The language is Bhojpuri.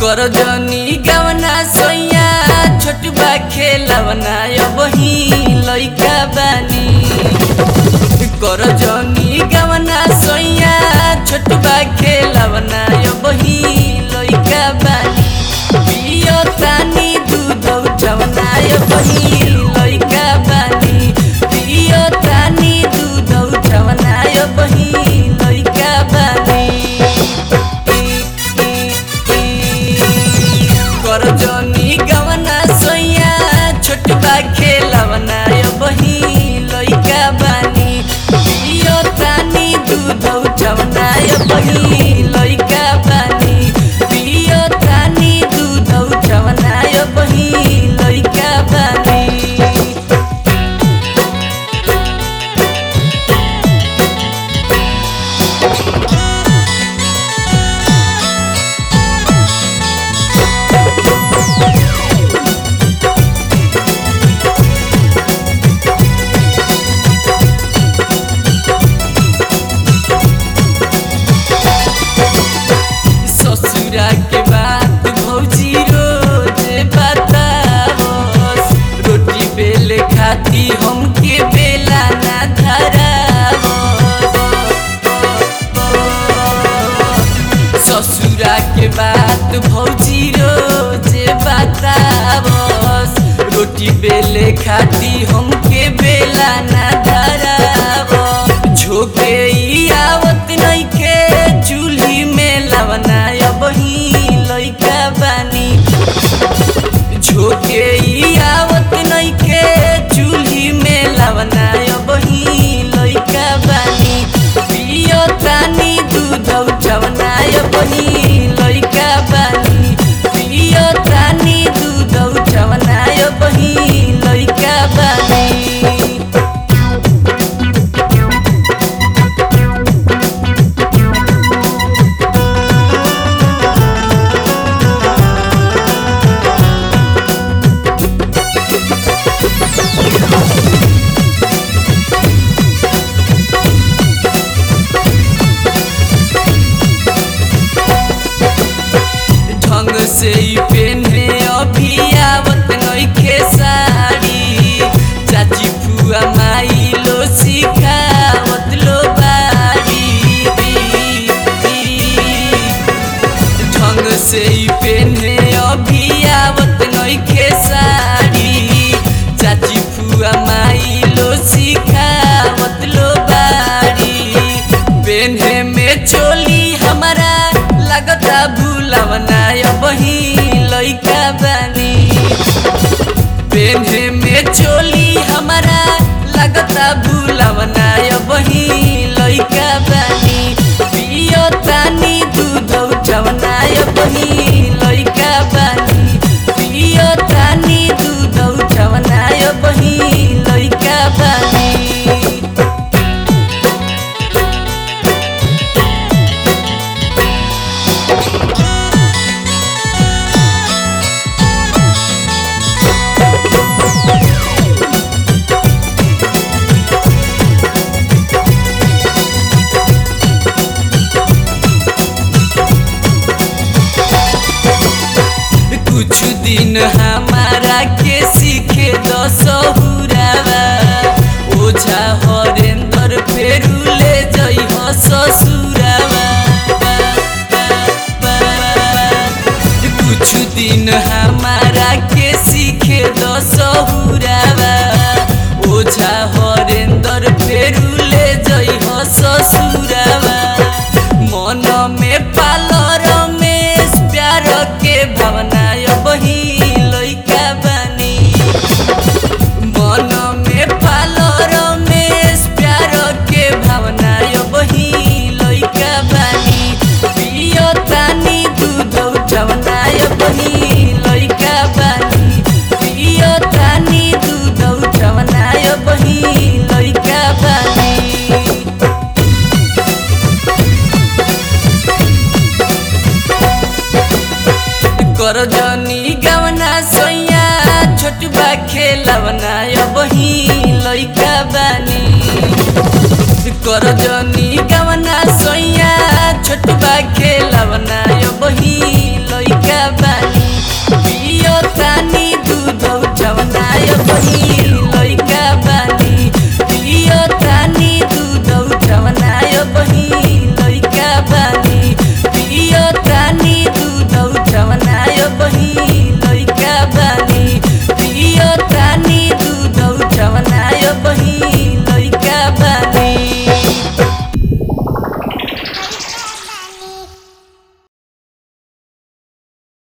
कर जनी गवना सोया छोटबा खेलवना बही लइका बानी कर जनी गवना सोया छोटबा खेलवना बही लइका बानी पियो तानी दूध उठवना बही लइका बानी पियो तानी दूध उठवना बही लइका बानी कर जनी गवना सोया छोटबा खेलवना बही लइका बानी पियो तानी दूध उठवना बही लइका बानी पियो तानी दूध उठवना बही लइका बानी ससुरा के बात भौजी रोज बतावस रोटी बेले खाती हमके बेला ना धरावस ससुरा के बात भौजी रोज बतावस रोटी बेले खाती हमके बेला ना धरावस झोके ई आवत नइखे चूल्ही में लवना बही लइका बानी झोके ई आवत नइखे चूल्ही में लवना बही लइका बानी पियो तानी दूध उठवना बही लइका बानी पियो तानी दूध उठवना बही लइका बानी ढंग से ही पेन्हे अभी आवत नइखे साड़ी चाची फुआ माई लो सिखावत लो बाड़ी ढंग से ही पेन्हे अभी आवत नइखे साड़ी चाची फुआ माई लो सिखावत लो बाड़ी पेन्हे में चोली हमारा लगता भूलवना बही लइका बानी पेन्हे में चोली हमारा लगता भूलवना बही लइका बानी पियो तानी दूध उठवना बही लइका बानी पियो तानी दूध उठवना बही लइका बानी कुछ दिन हमारा के सीखे दसहुरावा ओझा हरेंद्र फेरू ले जई हो ससुरावा कुछ दिन हमारा के सीखे दसहुरावा ओझा हरेंद्र फेरू ले जई हो ससुरावा मन में पालो रमेश प्यार के भावना बही लइका बानी मन में पालो रमेश प्यार के भावना बही लइका बानी पियो तानी दूध उठवना बही लइका बानी पियो तानी दूध उठवना बही लइका बानी कर जनी गवना सोया छोटबा खेलवना बही लइका बानी कर जनी गवना सोया छोटबा खेलवना बही